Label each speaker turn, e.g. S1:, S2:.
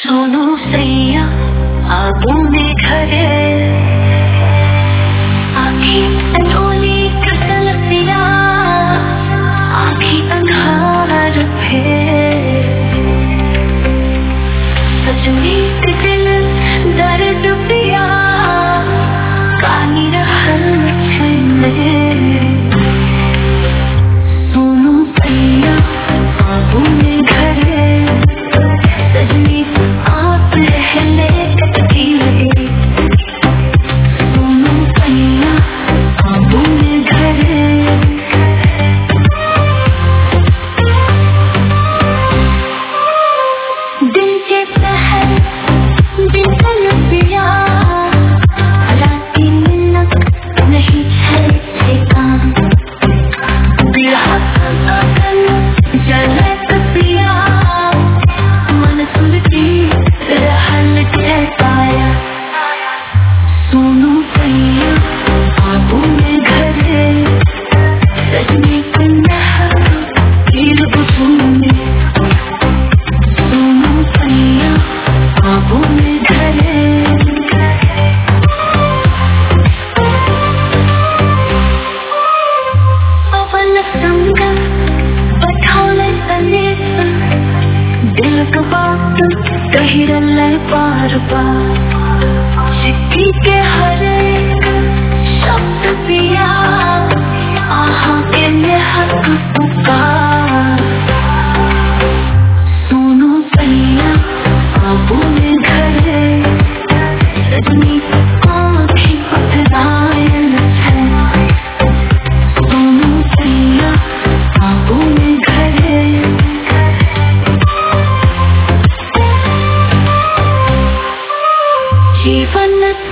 S1: सोनू सैया आगूने घरे आखी अनोली कसलसिया आखी अंधार फेर सजनी के दिल दर्द पिया कानी रहल छने सोनू सैया आगूने घरे सजनी आप रहले कटकी लगे सोनू सैया आगूने घरे दिल के पहल बिल्कुल पिया राती मिलक नहीं है ठिकान बिरहा अकल जलत पिया मन सुलटी रहल ठेकाया सोनू सैया आबू में घरे सजनी कन्या गिर बुझूंगे सोनू सैया आबू में घरे पवन संग पठाले सनेस दिल का बात कही रले बार बार चिट्ठी के हर एक शब्द पिया आहा के में हक पुकार सोनू सैया आबू में घरे सजनी आँखें पथरायल है सोनू सैया आबू में घरे जीवन